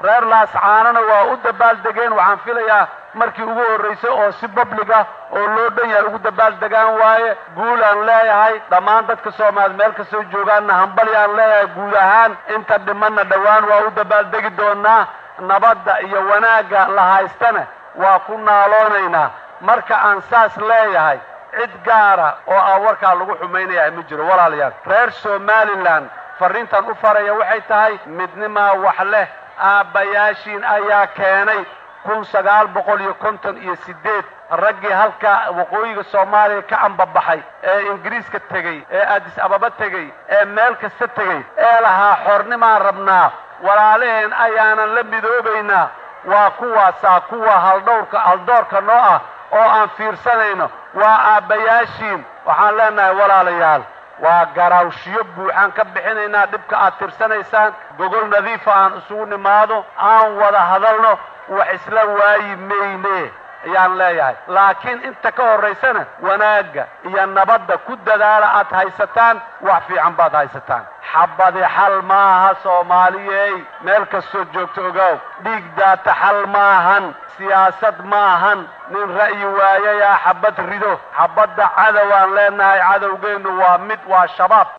reer laascaanana waa u dabaaldegeen waxaan filayaa markii ugu horraysay oo si public ah oo loo dhan yahay ugu dabaaldegaan waaye guul aan leeyahay dhammaan dadka soomaaliya meel kastoo joogaanna hambali aan leeyahay guud ahaan inta dhimanna dhowaan waa u dabaaldegi doonaa nabadda iyo wanaagga la haystana waa ku naaloonaynaa marka aan saas leeyahay cid gaara oo aan warkaa lagu xumaynayaa ma jiro walaalayaal reer somalilan farriintan u faraya waxay tahay midnimaa wax leh aabbayaashiin ayaa keenay kun sagaal boqol iyo konton iyo siddeed raggii halka waqooyiga soomaaliya ka ambabaxay ee ingiriiska tegey ee addis ababa tegey ee meel kasta tegey ee lahaa xornimaan rabnaa walaalaheen ayaanan la midoobaynaa waa kuwaasaa kuwa haldhowrka haldoorka noo ah oo aan fiirsanayno waa aabbayaashiin waxaan leenahay walaalayaal waa garaawshiyo buuxaan ka bixinaynaa dhibka aad tirsanaysaan gogol nadiifa aan isugu nimaado aan wada hadalno wax isla waayi mayne ayaan leeyahay laakiin inta ka horraysana wanaagga iyo nabadda ku dadaala aad haysataan wax fiican baad haysataan xabadi xal maaha soomaaliyey meel kastoo joogto ogaaw dhiig daata xal maahan siyaasad maahan nin ra'yi waayayaa xabad rido xabadda cadow aan leenahay cadowgeennu waa mid waa shabaab